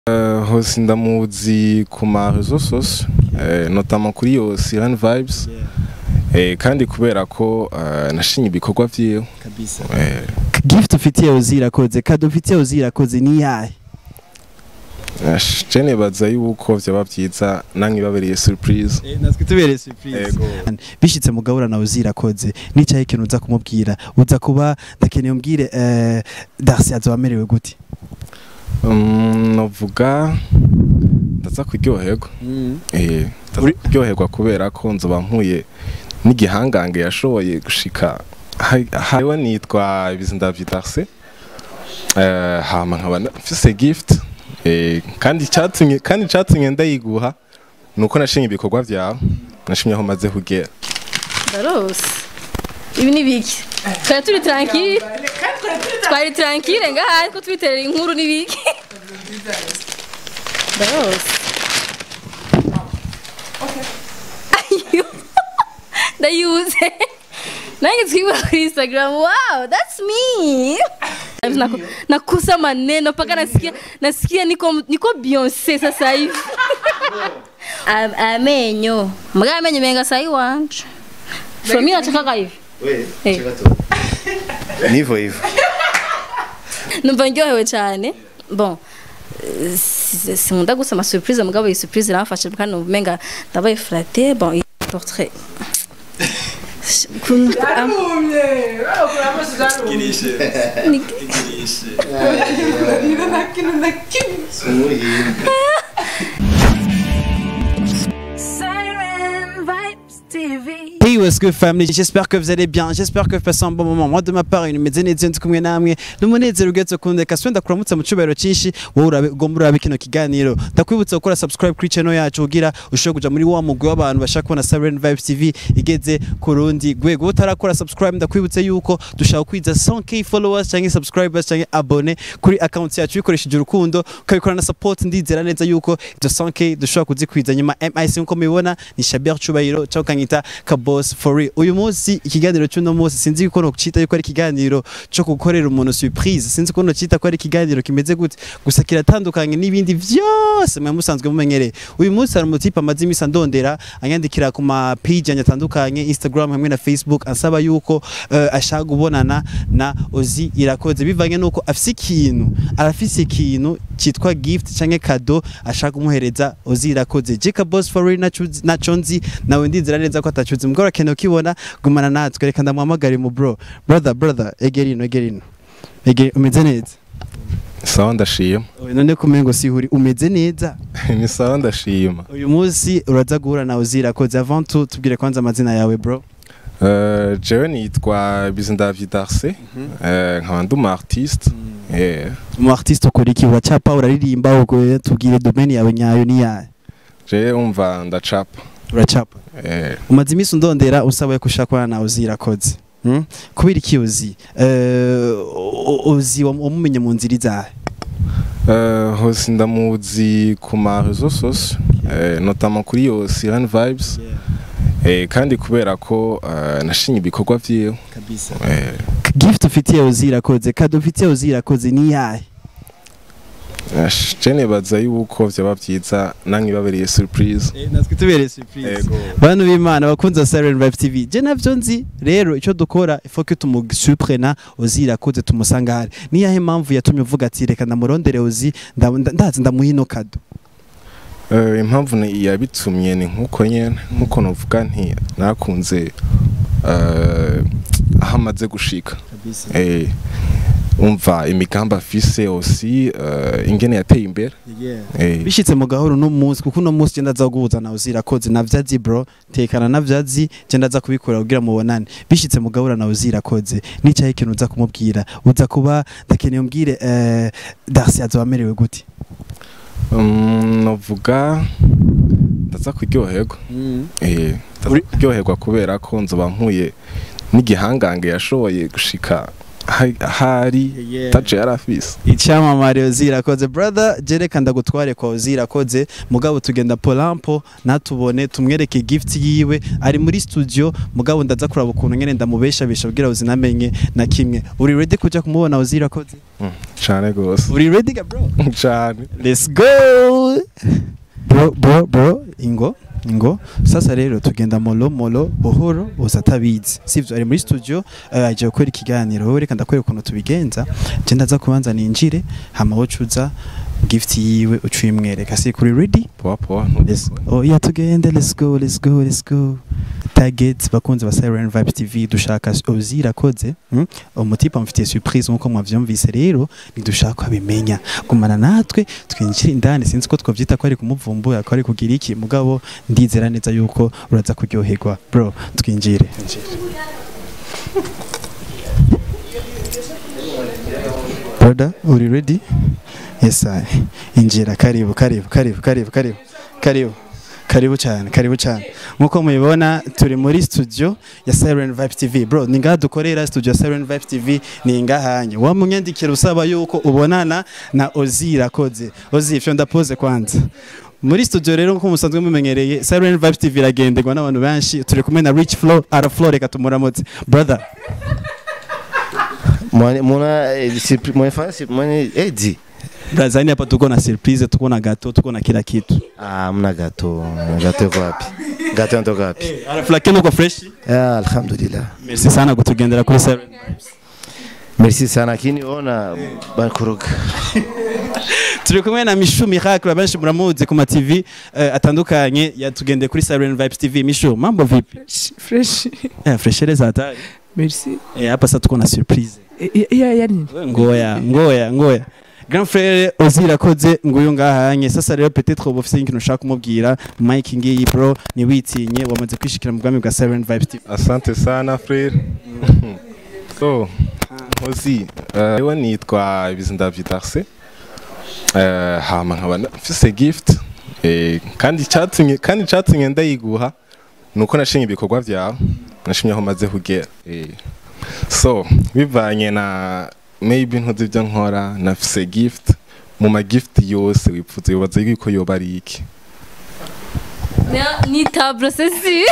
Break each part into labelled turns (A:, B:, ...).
A: hose ndamuzi ku ma réseaux sociaux eh, notamment kuri yo Siren Vibes eh, kandi kubera ko eh, nashinye ibikorwa vyiwe
B: kabisa
A: eh,
B: gift ufitiye uzirakoze kado ufitiye uzirakoze ni yahe
A: nash- je nibaza yuko vyoba vyiza nankibabereye surprise
B: natwe tubereye surprise
A: Ego.
B: bishitse mugabura nawe uzirakoze nicaye ikintu uza kumubwira uza kuba ndakeneye umbwire eh, Darcy azoba amerewe gute
A: Mm, novuga ndaza kuryoherwa eh, ndaza
B: Uri-
A: kuryoherwa kubera ko nzoba mpuye n'igihangange yashoboye gushika ha- hariwe nitwa Bizindavyi Darcy eh, hama nkaba na- mfise gift eh, kandi icatumye kandi icatumye ndayiguha nuko nashinye ibikorwa vyawe nashimye aho maze kugera
C: Darose ibi ni biki twari turi tranquille twari tranquille ngaha ariko twiterera inkuru ni biki Darose Ayo. ndayuze nange twibura kuri instagram wow that's me Naku- nakusa maneno mpaka nasikia nasikia niko niko Beyonce sasa hivi Am- amenyo mbwa amenyo menga sahi wanje so mimi nataka hivi Eh.
D: nivo hivo
C: numva ndyohewe cyane bon eh, si- sinkunda gusoma surprise mugabo iyi surprise iramfasha kandi numva umenga ndabaye flatte bon iyi portrait Kun- am- Ni-
E: Siren Vibes TV.
B: Hey what's good family j'espère que vous allez bien j'espère que vous passez un bon moment moi de ma part ibintu bimeze neza ndi kumwe namwe n'umunezero ugetse kundeka so ndakuramutsa mu cyubahiro cyinshi wowe urabe ugomba urabe kino kiganiro ndakwibutsa gukora subscribe kuri channel yacu kugira ushobore kuja muri wa mugwi w'abantu bashaka kubona Siren Vibes TV igeze ku rundi rwego utarakora subscribe ndakwibutsa yuko dushaka kwiza 100k followers cyangwa subscribers cyangwa abone kuri account yacu bikoresheje urukundo ukabikora na support ndizera neza yuko izo 100k dushobora kuzikwiza nyuma MIC nkuko mubibona ni Shabir Chubahiro cyangwa ukanyita Kabos for real uyu munsi ikiganiro cy'uno munsi sinzi ko nocita yuko ari ikiganiro cyo gukorera umuntu surprise sinzi ko nocita ko ari ikiganiro kimeze gute gusa kiratandukanye n'ibindi vyose mwe musanzwe mumenyereye uyu munsi hari umutipe amaze imisi andondera anyandikira ku ma page yanjye atandukanye Instagram hamwe na Facebook ansaba yuko eh, ashaka kubonana na Ozi irakoze bivanye nuko afise ikintu arafise ikintu cyitwa gift canke kado ashaka kumuhereza Ozi irakoze Jeka Boss for real naco naco nzi nawe ndizera neza ko atacuze mugora akeneye ukibona gumana natwe reka ndamuhamagare mu bro brother brother egerino egerino Ege umeze neza
A: sawa ndashima
B: Oya, none kumengo sihuri umeze neza
A: ni sawa ndashima
B: uyu munsi uraza guhura na Ozi irakoze avant tout tubwire kwanza amazina yawe bro
A: Eh, jewe nitwa Bizindavyi Darcy eh, nkaba ndi umu artiste eh,
B: umu artiste ukora iki uracapa uraririmba uko tubwire domaine yawe nyayo ni yayo
A: jewe umva ndacapa
B: uracapa
A: eh,
B: umaze iminsi undondera usaba ko ushaka kubana nawe Ozi irakoze Hmm? kubera iki Ozi Eh, o- Ozi wam- wamumenye mu nzira izahe
A: Eh, hose ndamuzi ku ma réseaux sociaux eh, notamment kuri yo Siren Vibes eh, kandi kubera ko eh, nashinye ibikorwa vyiwe
B: kabisa
A: eh,
B: gift ufitiye Ozi irakoze kado ufitiye Ozi irakoze ni yahe
A: nash- je nibaza yuko vyoba vyiza nankibabereye surprise
B: natwe tubereye surprise
A: Ego.
B: bantu b'imana bakunze wa Siren Vibe TV je navyo nzi rero icyo dukora ifo ko tumusuprena Ozi irakoze tumusanga hari ni yahe mpamvu yatumye uvuga ati reka ndamurondere Ozi nda- nda- ndazi ndamuha ino kado
A: Eh, impamvu ni- yabitumye ni nkuko nyene nkuko novuga nti nakunze eh, aho amaze gushika eh, umva imigambi afise osi eh, ingene yateye imbere eh,
B: bishitse mu gahoro no munsi kuko uno munsi genda zaguhuza na Ozi irakoze navyazi bro tekana navyazi genda za kubikora kugira mubonane bishitse mu gahoro na Ozi irakoze nicaye ikintu uza kumubwira uza kuba ndakeneye umbwire eh, Darcy azoba amerewe gute
A: mm, novuga ndaza kuryoherwa eh, ndaza
B: Uri-
A: kuryoherwa kubera ko nzoba mpuye n'igihangange yashoboye gushika ha- hari
B: Yeah.
A: tace yari afise
B: icyamamare uzirakoze brother jereka ndagutware kwa uzirakoze mugabo tugenda polampo natubone tumwereke gift yiwe ari muri studio mugabo ndaza kuraba ukuntu nyene ndamubeshabesha kugira uzinamenye na kimwe uri ready kuja kumubona uzirakoze
A: Mm, cane gose
B: uri ready ga bro
A: cane
B: let's go bro bro bro ingo ingo sasa rero tugenda molo molo buhoro uza atabizi sivyo ari muri studio eh, aje gukora ikiganiro wowe reka ndakwereka ukuntu tubigenza je ndaza kubanza ninjire hama wocuza gift yiwe ucuyimwereka si kuri ready
A: poa poa
B: Let's, oh yeah tugende let's go let's go let's go target bakunze ba Siren Vibes TV dushaka ozira koze hmm? umutipa mfitiye surprise nkuko mwavyumvise rero nidushaka abimenya gumana natwe twinjira indani sinzi ko twavyita ko ari kumuvumbura ko ari kugira iki mugabo ndizera neza yuko uraza kuryoherwa bro twinjire brother uri ready yes I injira karibu karibu karibu karibu karibu karibu karibu cyane karibu cyane nkuko mubibona turi muri studio ya Siren Vibes TV bro ni ngaha dukorera studio ya Siren Vibes TV ni ngahanye wa munyandikira usaba yuko ubonana na Ozira koze Ozi ifyo ndapoze kwanza muri studio rero nkuko musanzwe mumenyereye Siren Vibes TV iragenderwa n'abantu benshi turi kumwe na Rich Flow Ara Flow reka tumuramutse brother
D: Mwana mwana eh, surpri- mwana fanya surpri- mwana eh di.
B: Brazani hapa tuko na surprise tuko na gato tuko na kila kitu
D: Ah, mna gato. Gato yuko wapi? Gato yanatoka wapi?
B: Ara Flow kenu kwa fresh
D: Ah, alhamdulillah.
B: merci sana kutugendera kuri Siren
D: Merci sana lakini ona bakuruka.
B: turi kumwe na Mishu Miracle abenshi muramuzi ku ma TV eh, atandukanye yatugendeye kuri Siren Vibes TV Mishu mambo vipi
F: fresh
B: eh freshere za hatari
F: merci
B: eh hapa sasa tuko na surprise
F: ya ya nini
B: ngoya ngoya ngoya Grand frère Ozira koze nguyu ngahanye sasa rero peut-être ubu ufite ikintu ushaka kumubwira Mike ngiyi bro ni witinye wamaze kwishikira mu bwami bwa Siren Vibes TV
A: asante sana frere so nkozi eh, ewe nitwa bizindavi darse Eh, hama nkaba na- mfise gift eh, kandi icatumye kandi icatumye ndayiguha nuko nashimye ibikorwa vyawe nashimye aho maze kugera eh. so bivanye na maybe ntuzi ibyo nkora nafise gift mu ma gift yose wipfuza wibaza yuko yoba ari iki
C: ni tablo sesi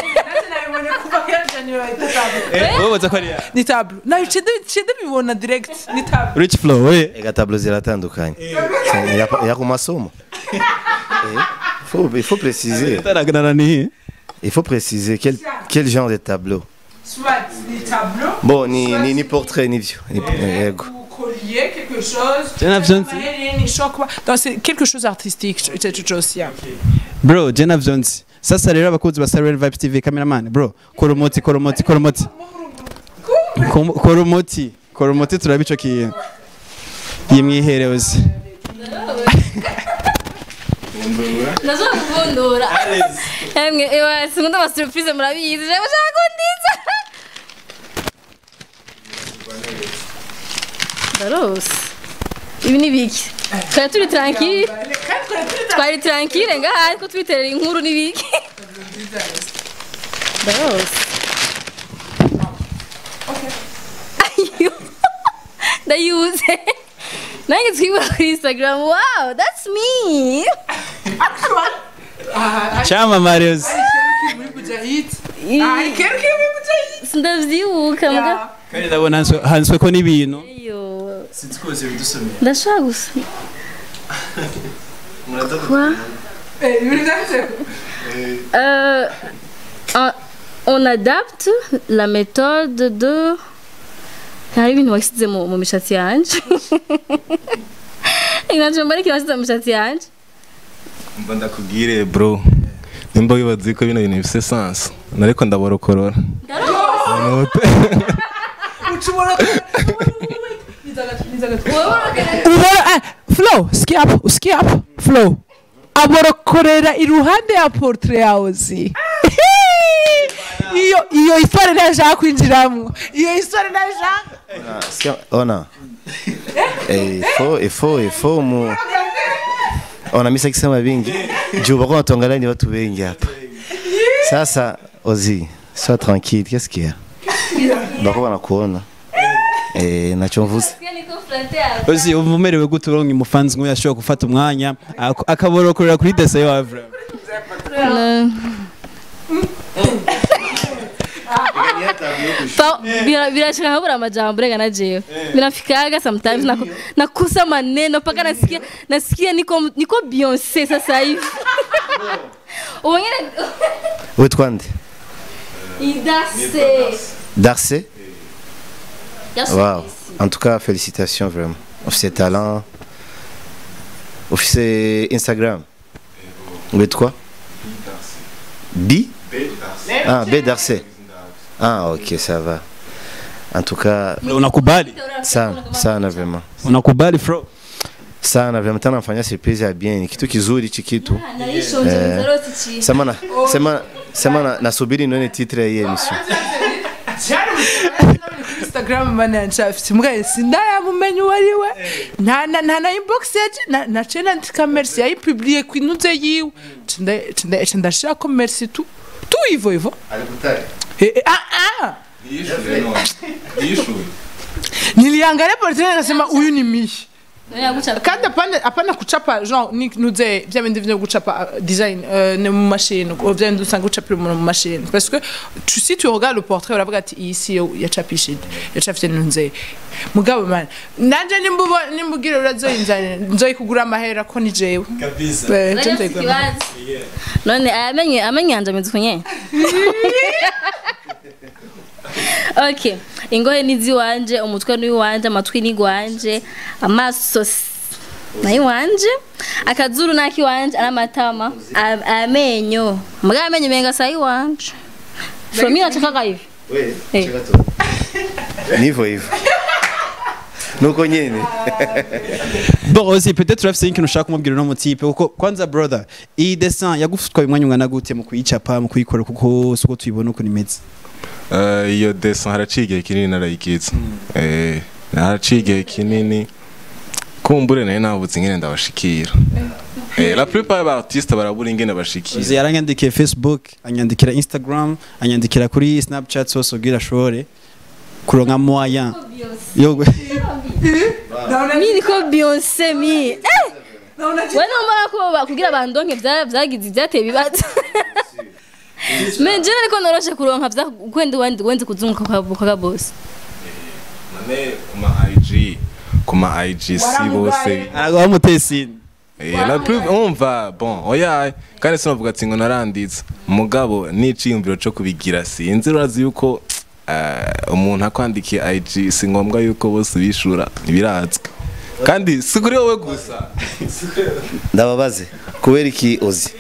B: eh wowe ko ari
F: ni tablo nayo cede cede bibona direct ni tablo
B: Rich Flow we
D: Ega tablo ziratandukanye. Ya ya ku masomo. Eh, faut il faut préciser.
B: taraganana ni
D: Il faut préciser quel quel genre de tableau.
F: soit ni tablo
D: Bon, ni ni ni portrait ni view. Ni yego.
F: ou collier quelque chose
B: Jenna Johnson.
F: ni choc donc c'est quelque chose d'artistique cette chose là
B: bro Jenna Jones sasa rero abakunzi ba Siren Vibes TV cameraman bro kora umuti kora umuti kora umuti Kom- kora umuti kora umuti turabe ico kintu yimwihereuze
C: nazo kuvundura emwe ewa sinkunda ama surprise murabizi jewe ushaka kundiza ndarose ibi ni biki twari turi tranquille twari tranquille ngaha ariko twiterera inkuru ni biki ndarose Ayo. ndayuze nange twibura kuri instagram wow that's me
B: cyamamare uzi
F: ah quelqu'un veut me
C: sindavyibuka mbwa
B: kandi ndabona hanswe- hanswe ko n'ibintu
C: iyo
B: sitikoze bidusomera
C: ndashaka gusa Quoi Euh, on- on adapte la méthode de hari ibintu washyize mu mu mishatsi yanje inanje mbona ikintu washyize mu mishatsi yanje
A: mba ndakubwire bro nimba wibaza ko bino bintu bifise sense nariko ndaborokorora
F: ushobora ubona ah, flow skip skip flow aborokorera iruhande ya portrait yawe zi iyo iyo histoire ntashaka kwinjiramo iyo histoire ntashaka
D: Ah, sikia, ona Eh, il faut il faut il faut mu ona misa kisema vingi juu bako natuangalia ni watu wengi hapa sasa ozi sois tranquille qu'est-ce qu'il y a bako wanakuona eh ntacyo mvuze
B: uzi umva umerewe gute uronka umufanzi nk'uyu ashobora gufata umwanya ak- akaborokorera kuri dese yawe vraiment
C: Pa- bira- birashika nkabura amajambo rega na jewe binafikaga sometimes nako- nakosa maneno mpaka nasikia nasikia niko niko Beyonce sasa hivi uwengine
D: witwa nde
C: idase
D: Darcy Wow. En tout cas, félicitations vraiment. Officier talent. Officier Instagram. With quoi B Ah, B Darcy. Ah, ok, ça va. En tout cas,
B: unakubali
D: sana sana vraiment.
B: unakubali fro
D: Sana vraiment tena nafanya surprise ya bien. Ni Kitu kizuri hichi kitu.
C: naishonje nzaroti chi
D: Sema na sema sema na nasubiri nione titre ya hii emission.
F: instagram mani yanshafite mbwa sindayamumenye uwo ari we nta na nta na inbox yaje na na cena ndika merci yayipubliye ku inuze yiwe Nca nda- nca ndashirako merci tu tu ivo ivo Eh, eh, ah ah niliangalia portrait nikasema huyu ni mishi kandi apana apana kuchapa genre ni nuze vya bindi vyo guchapa uh, design uh, ne mu machine ou vya bindi usanga guchapa mu machine parce que tu si tu regardes le portrait uravuga ati iyi si yo yacapishije yacapije nuze mugabo man nanje nimbubo nimbugira urazoyinzana nzoyikugura amahera ko ni jewe
B: kabisa
F: Eh, nje nzoyigura amahera.
C: none amenye amenye yanje ameze kunye okay ingohe ni ziwanje umutwe ni wanje amatwi ni gwanje amaso s- nayo wanje akazuru naki wanje aramatama a- amenyo mbwa amenyo menga sai wanje from mimi nataka hivi Eh.
D: Nivo hivyo. Nuko nyene.
B: bon aussi peut-être urafise ikintu ushaka kumubwira uno mutipe kuko kwanza brother iyi dessin yagutwaye umwanya ungana gute mu kuyicapa mu kuyikora kuko suko tuyibona uko nimeze
A: Eh, iyo dessin haraciye igihe kinini narayikitse Eh, haraciye igihe kinini kumbure nayo nabutse ingene ndabashikira Eh, la plupart y'abartiste barabura ingene bashikira
B: uzi yaranyandikiye facebook anyandikira instagram anyandikira kuri snapchat hose ubwira ashobore kuronka moyen yo
C: mimi niko Beyonce mi eh wewe mbona ko bakugira bandonke vya vyagize byateye bibazo Menje niko noroshe kuronka vya kwenda wandi wenze kuzunguka kwa kwa boss
A: Nane kuma IG kuma IG si bose
B: aragwa mutesini
A: Eh, la plus umva bon oya kandi sinavuga ati ngo naranditse mugabo n'iciyumviro cyo kubigira sinzi urazi yuko eh, umuntu akwandikiye IG si ngombwa yuko bose bishura ntibirazwi kandi si kuri wowe gusa
D: Ndababaze. Kubera iki ozi?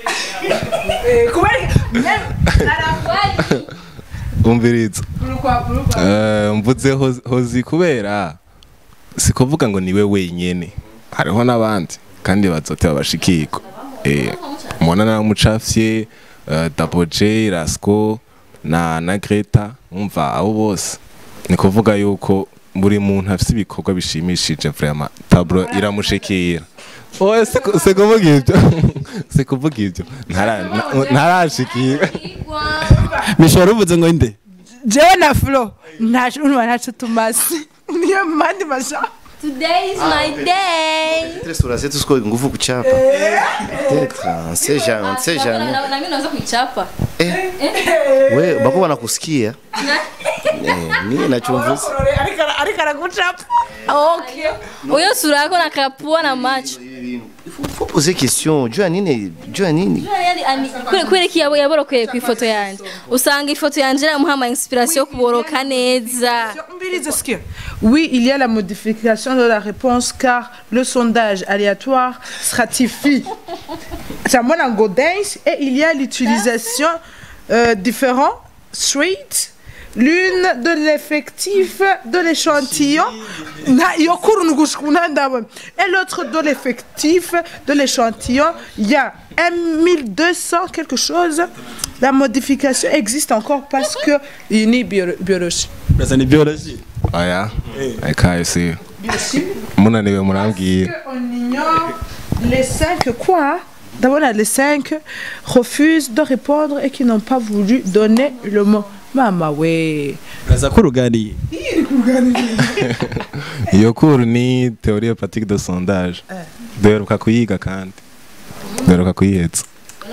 A: umviriza Eh, mvuze hozi- hozi kubera si kuvuga ngo niwe wenyene hariho n'abandi kandi bazote babashikirwa Eh, mubona naramucafye eh, Double J Rasco na na Greta umva abo bose ni kuvuga yuko buri muntu afite ibikorwa bishimishije vraiment tablo iramushikira oya si ku- si kuvuga ibyo si kuvuga ibyo Ntara- na- ntarashikira
B: mishora uvuze ngo inde
F: jewe na flo ntacu urumva ntacu tumaze niyo mandi masha
C: Today is my day.
D: Tres sur azetu siko nguvu kuchapa. Peut-être, on sait jamais, on sait jamais.
C: Na mimi naweza kuichapa.
D: We bako wanakusikia. Eh, mimi nachumvuza.
F: ariko aragucapa okay
C: Uyo sura yako na kapua na macho.
D: Faut poser question. Jua nini? Jua nini?
C: Kure kure ki yabo yaborokeye ku ifoto yanje. Usanga ifoto yanje iramuha ama inspiration yo kuboroka neza.
F: Mobilise ce que- Oui, il y a la modification de la réponse car le sondage aléatoire stratifie. C'est mon dance et il y a l'utilisation euh, différents streets. L'une de l'effectif de l'échantillon Na- yokuru nugushkuna ndabona. et l'autre de l'effectif de l'échantillon. Il y a 1200 quelque chose. La modification existe encore parce que il est bio- biologique.
B: urazana ibyoroshye
A: oya ekaye si munaniwe murambwira
F: On ignore les cinq quoi D'abord, les cinq refusent de répondre et qui n'ont pas voulu donner le mot. Mama, ouais.
B: uraza ko uruganiye
F: Il
A: iyo kuru ni théorie pratique de sondage duheruka kuyiga kandi duheruka kuyihetsa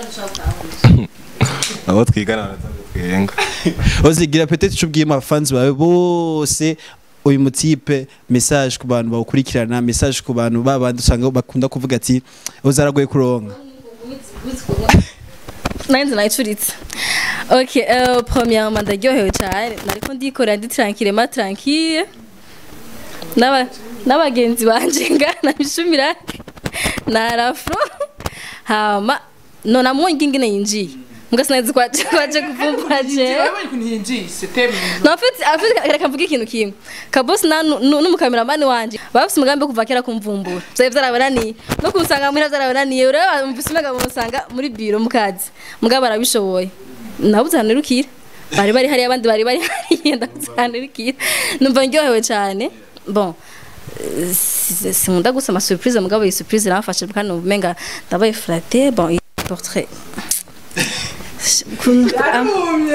A: abo twigana baratwenga
B: ozigira peut-être icyo ubwiye abafanzi bawe bose uyu mutipe message ku bantu bawukurikirana message ku bantu babandi usanga bakunda kuvuga ati uzaragoye kuronka
C: nanjye nayicuritse ok uh, premièrement ndaryohewe cyane nariko ndikorera ndi tranquillement tranquille N'aba- n'abagenzi banje ngana bishumira na rafro hama nona mwongi ingene yinjiye mbwa sinzi kwaje kwaje kuvumbura jewe No, en fait, en fait, reka mvuge ikintu kimwe kabosi na nu- nu- n'umukameramani wanje bafise umugambi wo kuva kera kumvumbura vyari vyarabananiye no kunsanga muhira vyarabananiye rero mvise umenga bamusanga muri biro mu kazi mugabo barabishoboye nabuze ahantu nirukira bari bari hariya abandi bari bari hariya ndabuze ahantu nirukira numva ndyohewe cane bon eh, si- sinkunda gusa ama surprise mugabo iyi surprise iramfashe kandi numva umenga ndabaye flatte bon iyi portrait Kun- am-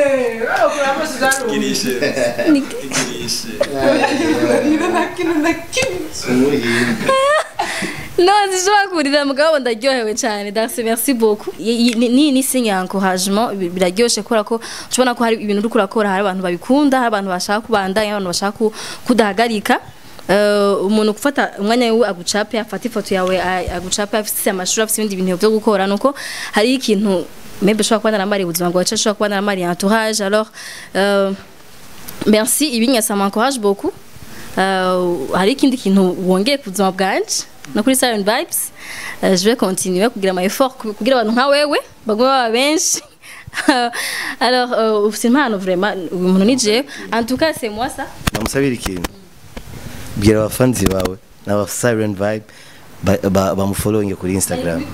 C: No, zishobora kurira mugabo ndaryohewe cyane Darcy merci beaucoup I- i- ni ni ni signe ya encouragement bi- biraryoshe kubera ko tubona ko hari ibintu uri kurakora hari abantu babikunda hari abantu bashaka kubandanya abantu bashaka ku- kudahagarika Eh, umuntu gufata umwanya wiwe agucape afata ifoto yawe a- agucape afite amashuri afite ibindi bintu byo gukora nuko hari ikintu maybe ushobora kuba naramariye ubuzima bwawe cyangwa ushobora kuba naramariye entourage alors euh, merci ibinya ça m'encourage beaucoup Euh, hari ikindi kintu wongeye ku buzima bwanje no kuri Siren Vibes Euh, je vais continuer kugira ama effort ku- kugira abantu nka wewe bagume baba benshi alors euh, ufite impano vraiment uyu muntu ni jewe en tout cas c'est moi ça
D: namusabira ikintu bwira abafanzi bawe n'aba siren vibe ba- ba- bamufollowinge kuri instagram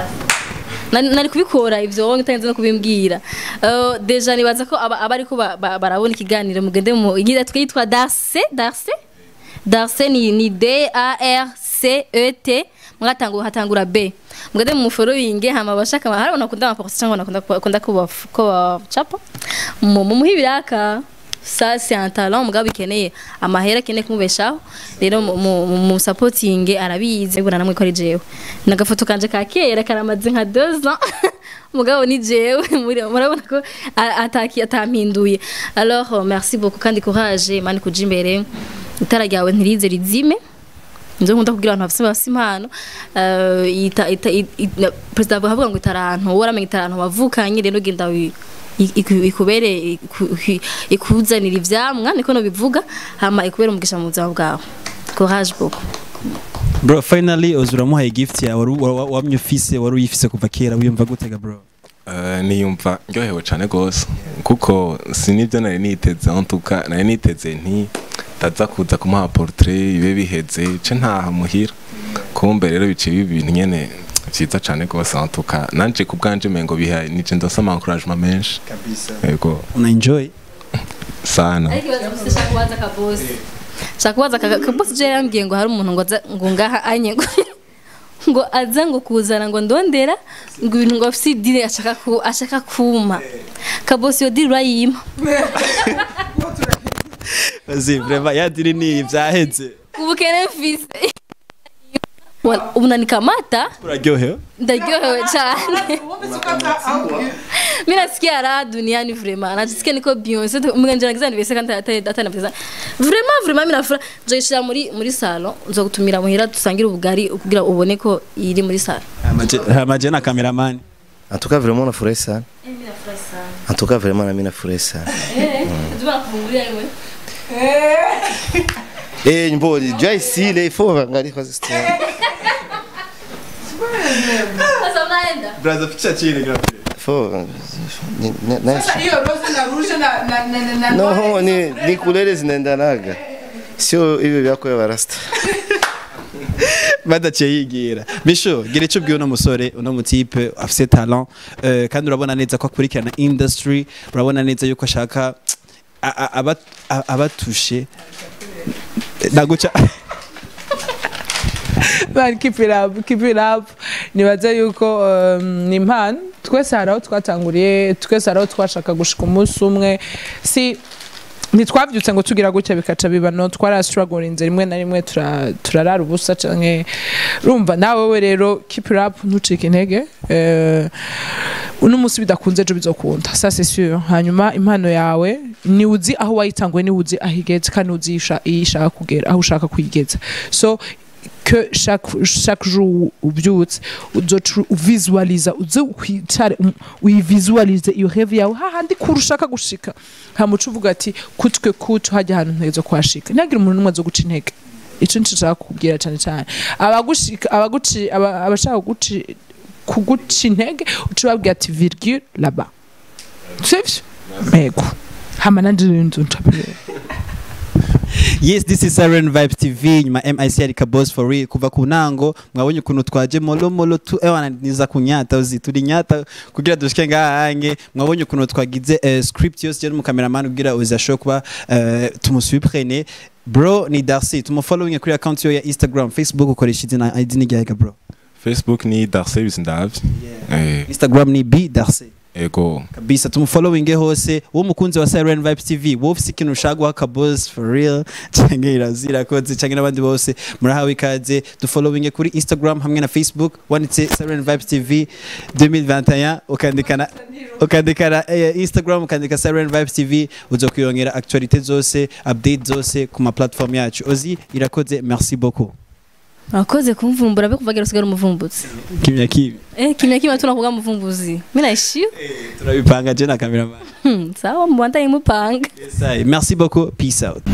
C: nari nari kubikora ivyo wowe utarinze no kubimbwira Euh, deja nibaza ko aba aba ariko ba- ba- barabona ikiganiro mugende mu igira twitwa Darce Darce Darce ni ni D A R C E T mwatangura hatangura B mugende mu following hama bashaka hari nakunda ama post cyangwa nakunda nakunda ko ko chapa mu mu muhibiraka ça c'est un talent mugabo bikeneye amahera akeneye kumubeshaho rero mu- mu mu supporting arabizi bibona namwe ko ari jewe nagafoto kanje ka kera karamaze nka 2 ans mugabo ni jewe muri- murabona ko a- ataki atampinduye alors euh, merci beaucoup kandi courage mani kuja imbere itara ryawe ntirize rizime nzo nkunda kugira abantu bafise bafise impano eh, ita- ita- i- i- na- perezida avuga ngo itarantu wowe uramenya itarantu wavukanye rero genda wi- i- iku- ikubere iku- iku- ikuzanira ivyamwa niko no bivuga hama ikubere umugisha mu buzima bwawe courage beaucoup
B: bro finally uzi uramuhaye gift yawe wari- wa- wa- wamye ufise wari uyifise kuva kera wiyumva gutega bro
A: Eh, niyumva ndyohewe cyane rwose kuko sinibyo nari niteze en tout cas nari niteze nti ndaza kuza kumuha portrait bibe biheze ce ntaha muhira kumbe rero biciye ibi bintu nyene vyiza cyane rwose en tout cas nanje ku bwanje mengo biha nije ndasoma encouragement menshi yego
B: una enjoy
A: sana
C: ariko ibaza gusa shaka kubaza akabosi shaka kubaza aka- akabosi je yambwiye ngo hari umuntu ngo aza ngo ngaha anye ngo ngo aza ngo kuzana ngo ndondera ngo ibintu ngo afise idire ashaka ku ashaka kuma kabosi yo dire urayima
B: Bazi vraiment yadiri ni vyaheze
C: ubukene mfise Wala, ubu nanikamata
B: uraryohewe
C: ndaryohewe cyane mi nasikia raha duniani vraiment najisikia niko Beyonce mganje nagiza nibese kandi atari atari nabisa vraiment vraiment mina fura nzoyishira muri muri salon nzogutumira muhira dusangire ubugari kugira ubone ko iri muri salon
B: amaje na cameraman
D: en tout cas vraiment nafurahi sana en tout cas vraiment nami nafurahi sana Eh, mbo jua ici les faut angalia kwa story.
B: brother picha chini grafi
D: Faut ni- ni- nice.
F: hiyo rose na rouge na na na na na
D: No, ni ni kulele zinaendanaga. Sio hivyo vyako ya barasta.
B: badaciye yigira bisho gira icyo ubwiye uno musore uno mutipe afise talent eh, kandi urabona neza ko akurikirana industry urabona neza yuko ashaka a- a- aba- a- abatushe naguca
F: Man, keep it up, keep it up. Nibaza yuko um, ni impano twese hari aho twatanguriye twese hari aho twashaka gushika umunsi umwe si ntitwabyutse ngo tugira gutya bikaca biba no twarasituragorinze rimwe na rimwe tura- turarara ubusa canke urumva nawe we rero keep it up ntucike intege Eh, uno munsi bidakunze ejo bizokunda ça c'est sûr hanyuma impano yawe ni uzi aho wayitanguye ni uzi aho igeze kandi uzi isha- iyo ishaka kugera aho ushaka kuyigeza so que chaque, chaque jour ubyutse uzoca uvisualiza uze ukwicare um- uyivisualize iyo reve yawe hahandi kure ushaka gushika hamuca uvuga ati kutwe kutu hajya ahantu ntego kuhashika ntihagire umuntu n'umwe azo guca intege ico nico nshaka kukubwira cane cane abagushika abaguci aba- abashaka kuguci kuguca intege uca ubabwira ati virgule laba sivyo mego hama nanje rero nzontabirera
B: yes this is Siren Vibes TV nyuma MIC arika boss for real kuva ku ntango mwabonye ukuntu twaje molo molo tu ewana niza kunyata uzi turi nyata kugira dushike ngahange mwabonye ukuntu twagize eh, script yose je mu cameraman kugira uza show kuba eh, tumusuprene bro ni Darcy tumufollowing kuri account yo ya Instagram Facebook ukoresha izina ID ni ryahega bro
A: facebook ni darse bizindavye Eh,
B: Instagram ni B Darcy
A: ego
B: kabisa tumufollowinge hose wo mukunzi wa Siren Vibes TV wowe ufise ikintu ushaka guha kabos for real canke irazira koze canke n'abandi bose murahawe ikaze dufollowinge kuri Instagram hamwe na Facebook wanditse Siren Vibes TV 2021 ukandikana ukandikana eh, Instagram ukandika Siren Vibes TV uzokwirongera actualité zose update zose ku ma platform yacu ozi irakoze merci beaucoup
C: wakoze kumvumbura be kuvagira usigara umuvumbutsi
B: kimya kibi
C: eh kimya kimya tunakuvuga muvumbuzi mimi naishiu
B: turabipanga je na cameraman
C: hmm, sawa mbanda imupanga
B: yes, aye. merci beaucoup peace out